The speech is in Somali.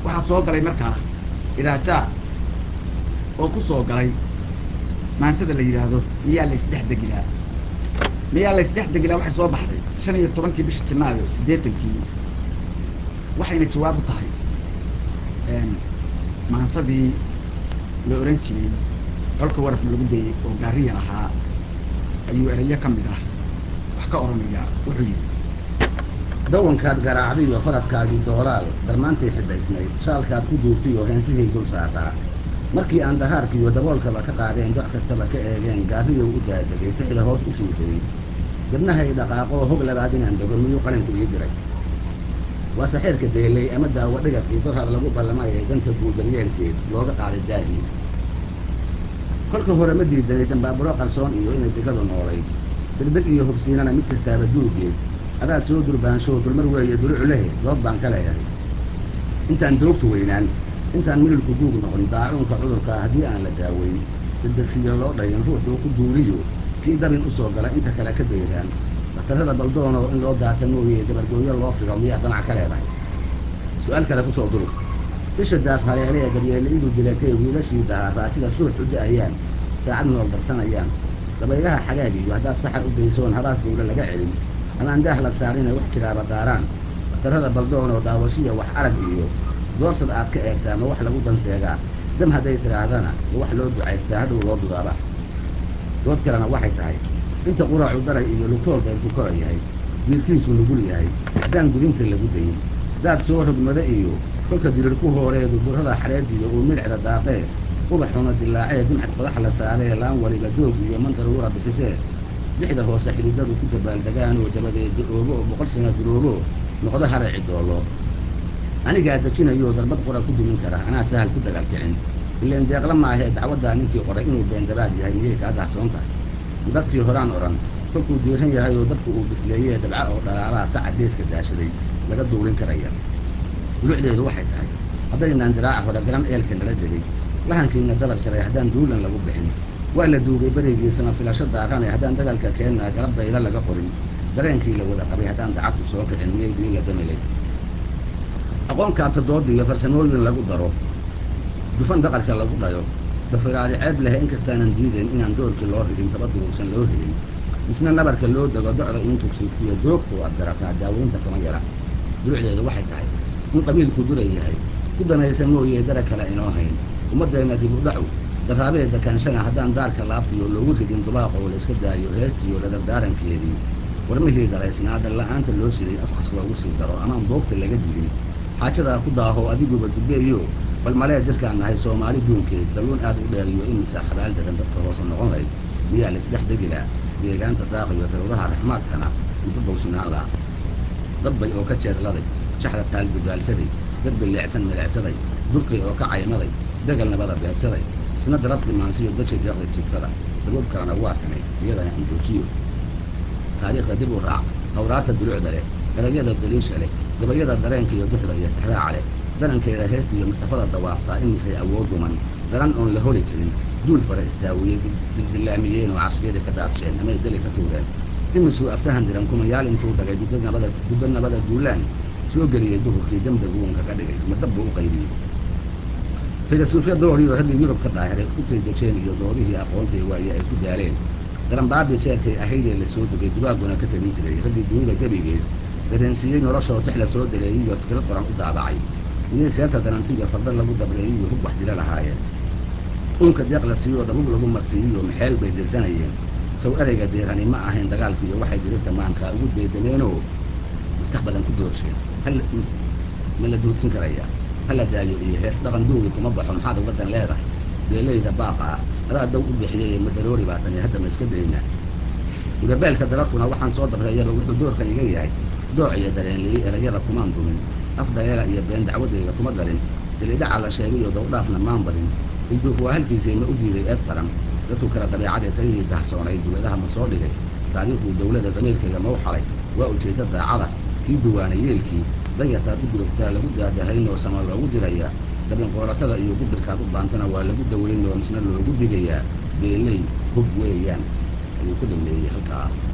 waxaa soo galay markaa idaajaa oo ku soo galay maansada la yidhaahdo miyaa laysdhex degilaa miyaa laysdhex degilaa waxay soo baxday shan iyo tobankii bishii janaayo siddeetankii waxayna jawaab u tahay maansadii la ohan jiray colka warafna lagu dayey oo gaariyan ahaa ayuu erayo ka mid ah wax ka odhanaya wuxuu yidhi dawankaad garaacdiyo faradkaagii doolaal darmaantay xidhaysnayd shaalkaad ku duurtiyo heensihii dul saaraa markii aan dahaarkiiyo daboolkaba ka qaadeen doc kastaba ka eegeen gaariyow u daadegay ficda hoos u sii dayey dibnahay dhaqaaqoo hog labaad inaan dego miyuu qalinku ii diray waa saxeerka deelay ama daawo dhigafkii dorhar lagu ballamayay danta guudaryeelkeed looga qaaday daahii kolka hore ma diidanay dambaaburo qarsoon iyo inay digadu noolayd degdeg iyo hubsiinana mid kastaaba duugeed adaad soo durbaanshow dulmar weeye dulucu lehe dood baan ka leeyahay intaan doogtu weynaan intaan mililku guug noqon daacuunka cudurka haddii aan la daaweyn degdegsiyo loo dhayin ruuxuu ku duuliyo kii dabin u soo gala inta kale ka dayraan daktarrada baldoonoo in loo daata mooye dabargooyo loo figo miyaa damac ka leedahay su-aal kale ku soo durug bisha daaf haleelee daryeelle idu dilatay wiilashii dahaaraa sida suux u da-ayaan saacad nool darsanayaan dabaylaha xagaagiyo haddaad saxar u daysoon habaas dawle laga celin amaan daah la saarinay wax jiraaba daaraan daktarrada baldoonoo daawashiya wax arag iyo doorsad aad ka eegtaa ma wax lagu danseegaa dam hadday tidhaahdana ma wax loo ducaystaa hadhow loo dudaaba dood kalena waxay tahay inta quraacu daray iyo lugtool dayrku kora yahay diirkiisu nugul yahay haddaan gudinta lagu dayin daad soo rogmada iyo kolka dirir ku hooreedu burrada xareediyo uu midhcda daaqee ubaxuna dilaacee dimcad qodax la saaree laan waliba doog iyo mandaruura bixisee lixda hoose xididadu ku dabaaldegaanoo dabadeed da-oobo oo boqol sana duroobo noqdo haraci doollo anigaa dejinayoo darbad qora ku dumin kara anaa sahal ku dagaal kicin ileen deeqla maahee dacwaddaa ninkii qoray inuu beendabaad yahay miyay kaa dahsoon tahay dadkii horaan odhan kolkuu diiran yahay oo dadku uu bisleeyee dabca oo dhalaalaha saca geeska daashaday laga duulin karaya dulucdeedu waxay tahay haddaynaan diraaca hore garan eelka nala degay lahankiina dabar jaray haddaan duulan lagu bixin waa la duugay berigiisana filasho daaranay haddaan dagaalka keennaa garab dayla laga qorin dareenkii la wada qabay haddaan dacadku soo kicin miyay diila damilay aqoon kaabta doodi iyo farsamooyin lagu daro dufan daqarka lagu dhayo dafiraadi ceeb lehe inkastaanan diidayn inaan doorkii loo rigin taba duruursan loo helin misna nabarka loo dego docda in tugsiistiyo joogtuu aad garataa daaweynta kama yara dulucdeedu waxay tahay in qabiilku duray yahay ku danaysa mooyee dara kale inoo hayn ummaddeenna dib u dhacu daraabeed dakaanshana haddaan daarka laabtiyo loogu rigin dubaaqoo layska daayo heestiyo ladardaarankeedii warmihii daraysnaa dalla-aanta loo siday afkas loogu sii daro amaan boogta laga dilin xaajadaa ku daaho adiguba dubeeyo bal malee jirkaan nahay soomaali duunkeed dalluun aad u dheeriyo imisa xabaal daran dadka hoose noqon layd miyaa laisdhex degilaa deegaanta daaqiyo daruuraha raxmaadkana inta dawsinaan laha dabbay oo ka jeedladay shaxda taal dugaalsaday dadbay leecsan milecsaday durkay oo ka caymaday degal nabada beegsaday isna darabti maansiyo dadkay deeqda jibtada dabuub kalena waa kanay iyadana andoojiyo taariikhda dib u raac hawraata dulucda leh garagyada daliisha leh gabayada dareenka iyo duxda iyo tixraaca leh darankeeda heesta iyo mustafada dawaaftaa imisay awood duman daran oon la holi karin duul fara istaawiyey dildillaamiyeen oo casriyadii ka daadsheen amay deli ka tuureen imisuu aftahan diran kumayaal intuu dhagay dudda nabada dudda nabada duulaan soo geliyey duhurkii dembigu uun kaga dhigay madabbu u qaybiyey filasuufya dooriyo raggii yurub ka daahiray utay dejeen iyo doodihii aqoontay waaye ay ku daaleen daranbaabi jeerkay ahaydee la soo degay dubaaguna ka talin jiray raggii dunida gebigeed dareensiiyey noloshoo tix la soo dareeyey iyo fikrad qoran u daabacay iyay seerta darantiyo farda lagu dabreeyey iyo hub wax dila lahaayeen uunka deeq la siiyoo dabub lagu marsiiyiyo maxeel bay dirsanayeen saw ereyga deerani ma ahayn dagaalkiiyo waxay dirirta maankaa ugu deedameenoo maskax badan ku doorsheen hal ma la duursin karayaa hala daayo iyo hees dhaqan duugi kuma baxo maxaad ugadan leedahay beelayda baaqa ah adaa daw u bixiyey madaroori baa tani hadda ma iska daynaa ibabeelka dararkuna waxaan soo dabreeyaba wuxuu doorka iga yahay dooc iyo dareenliyey erayada kumaan dumin af dayeela iyo been dacwadeyda kuma darin dilidhaca la sheegayo dawdhaafna maan badin ilduuf waa halkiisay ma u diiday eed qaran dadku kala dabeecadee tayihii dahsoonay dawladaha ma soo dhigay taariikhuu dawlada damiirkayga ma u xalay waa ujeedda daacada kii duwaanay yeelkii danyartaad u gurugtaa lagu daadahaynoo sama loogu dirayaa dabinqooratada iyo gudirkaad u baantana waa lagu dawaynoo misna loogu digayaa beeley hub weeyaan ayuu ku dhameeyey halkaa